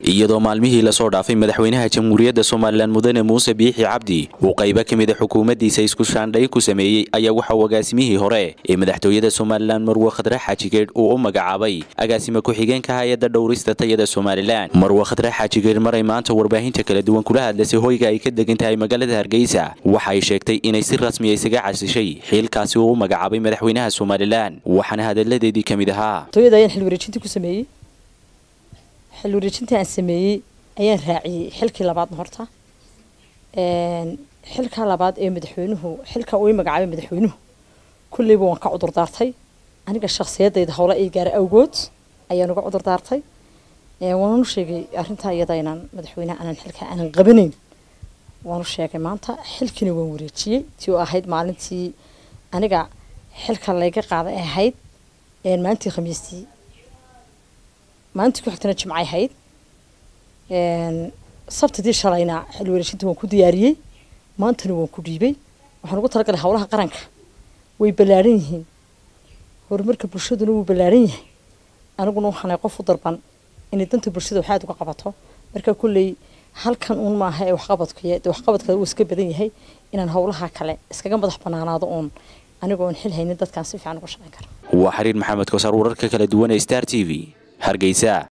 iyadoo maalmihii lasoo dhaafay madaxweynaha jamhuuriyadda somalilan mudane muuse biixi cabdi uu qaybo ka mida xukuumaddiisa isku shaandhay ku sameeyey ayaa waxa uu agaasimihii hore ee madaxtooyada somalilan marwe khadre xaajigeedh uu u magacaabay agaasime ku-xigeenka hay-adda dhowrista tayada somalilan marwe khadre xaajigeedh maray maanta warbaahinta kala duwan kula hadlasay hoyga ay ka degan tahay magaalada hargeysa waxa ay sheegtay inay si rasmiya isaga casishay xiilkaasi uu u magacaabay madaxweynaha somalilan waxaana hadalladeedii ka mid ahaa xil wareejintii aan sameeyey ayaan raaciyey xilkii labaadna horta xilkaa labaad ee madaxweynuhu xilka uu magacaabay madaxweynuhu kulleyba waan ka cudur daartay aniga shakhsiyadayda howla ii gaara awgood ayaan uga cudur daartay waanu sheegay arrintaa iyada inaan madaxweynaha aanan xilkaa aanan qabanayn waanu sheegay maanta xilkiina waan wareejiyey tii oo ahayd maalintii aniga xilka layga qaaday ahayd maalintii khamiistii maalintii ku xigtana jimcay ahayd sabtidii shalayna xil wareejinta waan ku diyaariyey maantana waan ku dhiibay waxaan ugu talagalay howlaha qaranka way ballaaran yihiin horumarka bulshaduna wuu ballaaran yahay aniguna waxaanay qof u darban inay danta bulshada waxaad uga qabato marka kulley halkan uun maaha ee waxqabadkuy de waxqabadka wuu iska badan yahay inaan howlaha kale iskaga madax banaanaado uun anigoo aan xil haynin dadkaan si fiican uga shaqayn kara waa xiriir maxamed kosaar wararka kala duwan ee star t v hargeysa